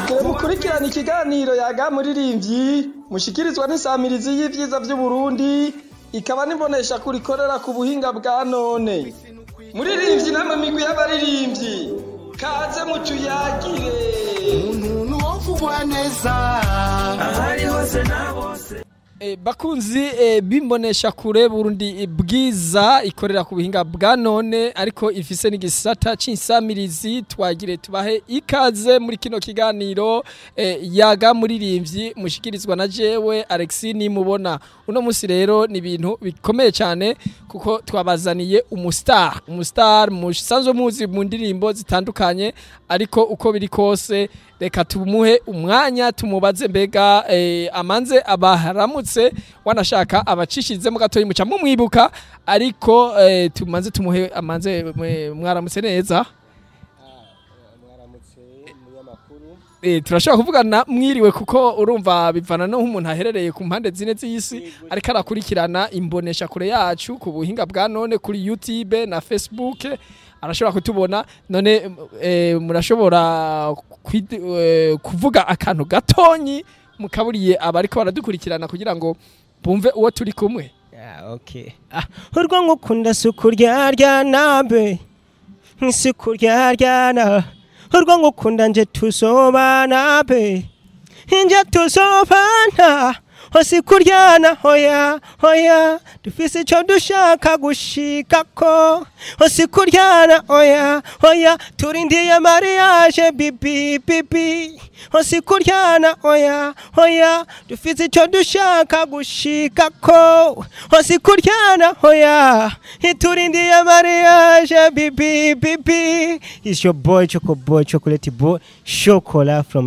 Mugire mukurikirana ikiganiro yaga muririmbyi mushikirizwa n'isamirizi y'ivyiza vy'Uburundi ikaba nibonesha kurikorera ku buhinga bwa none. Muririmbyi namwe migwi y'abaririmbyi kaze mutuyagire. umuntu wovugwa neza ahari hose na bose E, bakunzi e, bimbonesha kure Burundi bwiza ikorera ku buhinga bwa none ariko ifise n'igisata c'insamirizi twagire tubahe ikaze muri kino kiganiro e, yaga muririmbyi mushikirizwa na jewe Alexis nimubona uno musi rero ni ibintu bikomeye cyane kuko twabazaniye umustar umustar musanzwe muzi mu ndirimbo zitandukanye ariko uko biri kose reka tumuhe umwanya tumubaze mbega eh, amanze abaharamutse wanashaka abacishizemo gatoyi muca mumwibuka ariko eh, tumanze tumuhe amanze mwe- mwaramutse neza mwaramutse umunyamakuru Eh, turashobora kuvugana mwiriwe kuko urumva bivana no nk'umuntu aherereye ku mpande zine z'isi ariko arakurikirana imbonesha kure yacu ku buhinga bwa none kuri YouTube na Facebook arashobora kutubona none eh, murashobora kwid- eh, kuvuga akantu gatonyi mukaburiye abariko baradukurikirana kugira ngo bumve uwo turi kumwe Ah, okay. Ah, urwo ngukunda suku ryaryana be nk'isuku ryaryana urwo ngukunda nje tuzobana be nje tuzobana hose kuryana hoya hoya dufise ico dushaka gushikako hose kuryana hoya hoya turindiye mariage bibi bibi hose kuryana hoya hoya dufise ico dushaka gushikako hose kuryana hoya turindiye mariage bibi bibi is your boy choco boy chocolate boy chocola from